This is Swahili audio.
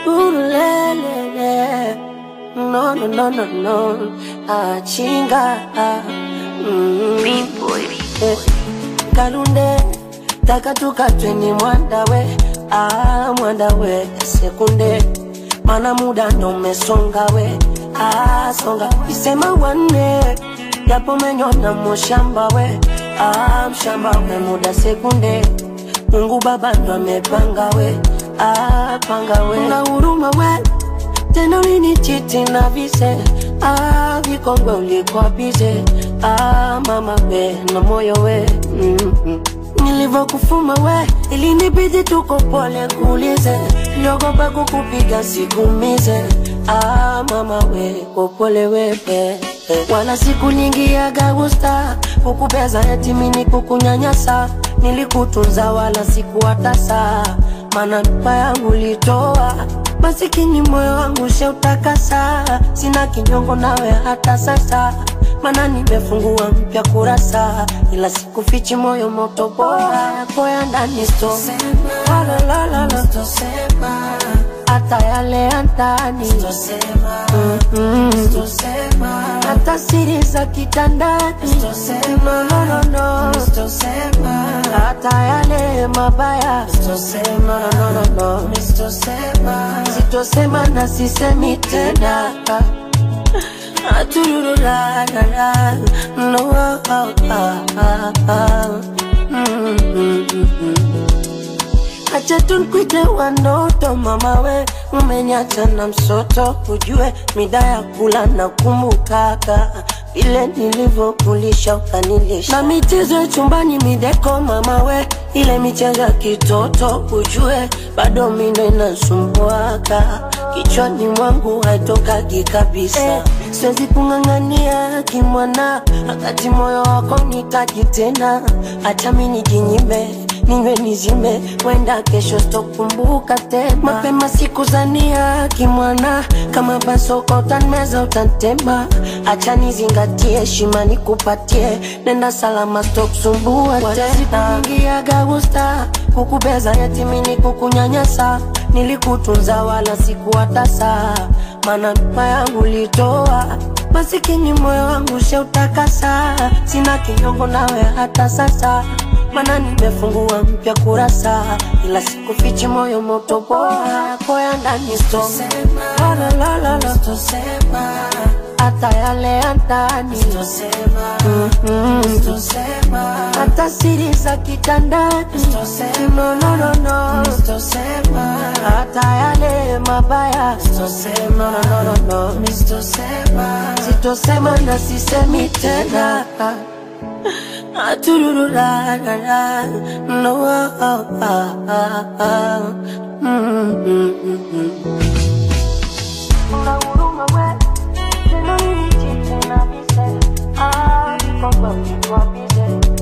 Urulelele. No, no, no, no, no. Ah, chinga. Ah, mm. Eh, Kalunde taka tukatwe ni mwandawe ah, mwandawe sekunde mana muda ndo umesonga we ah, songa isema wanne japo menyona mushamba we ah, mshamba we muda sekunde Mungu Baba ndo amepanga we ah, panga we na huruma we tena ulinichiti na vise ah, vikongwe ulikuwa bize ah, mama we na moyo we mm -hmm. Nilivyokufuma we ilinibidi tuko pole kuulize, niogopa kukupiga sikumize ah, mama we kopole wepe wala siku nyingi ya gusta kukubeza eti mini kukunyanyasa, nilikutunza wala sikuwatasa, mana ndoa yangu litoa masikini moyo wangu sheutakasa, sina kinyongo nawe hata sasa, mana nimefungua mpya kurasa, ila sikufichi moyo moto bora yako ya ndani sto la la la la hata yale ya ndani Mm, mm. hata siri za kitandani no, no, no, no. hata yale mabaya no, no, no, no. sitosema na sisemi tena Aturururarara. no, ah, ah, ah, ah. Mm, mm, mm, mm. Acha tunkwite wanoto mama we, umeniacha na msoto, ujue mida ya kula na kumbukaka vile nilivyokulisha ukanilisha, na michezo ya chumbani mideko mama we, ile michezo ya kitoto ujue bado mindo inasumbuaka kichwani mwangu haitokagi kabisa eh, siwezi kung'ang'ania kimwana, wakati moyo wako nitaji tena, acha mi nijinyime ninywe nizime, wenda kesho sitokumbuka tena. Mapema sikuzania kimwana, kama basoko utanmeza utantema, acha nizingatie heshima nikupatie, nenda salama sitokusumbua tena. Sikuingiaga gusta kukubeza yatimini kukunyanyasa, nilikutunza wala sikuwatasa, mana ndoa yangu litoa masikini moyo wangu sheutakasa, sina kinyongo nawe hata sasa mana nimefungua mpya kurasa, ila sikufichi moyo moto bora yako ya ndani sto la la la la la hata yale ya ndani Mm, mm. hata siri za kitandani no, no, no, no. hata yale mabaya no, no, no, no, no. sitosema na sisemi tena Aturururarara. No, ah, ah, ah, ah. Mm, mm, mm, mm. Una huruma we, tena nilichiti na vise. Ah, niko kwa mtu wa bize.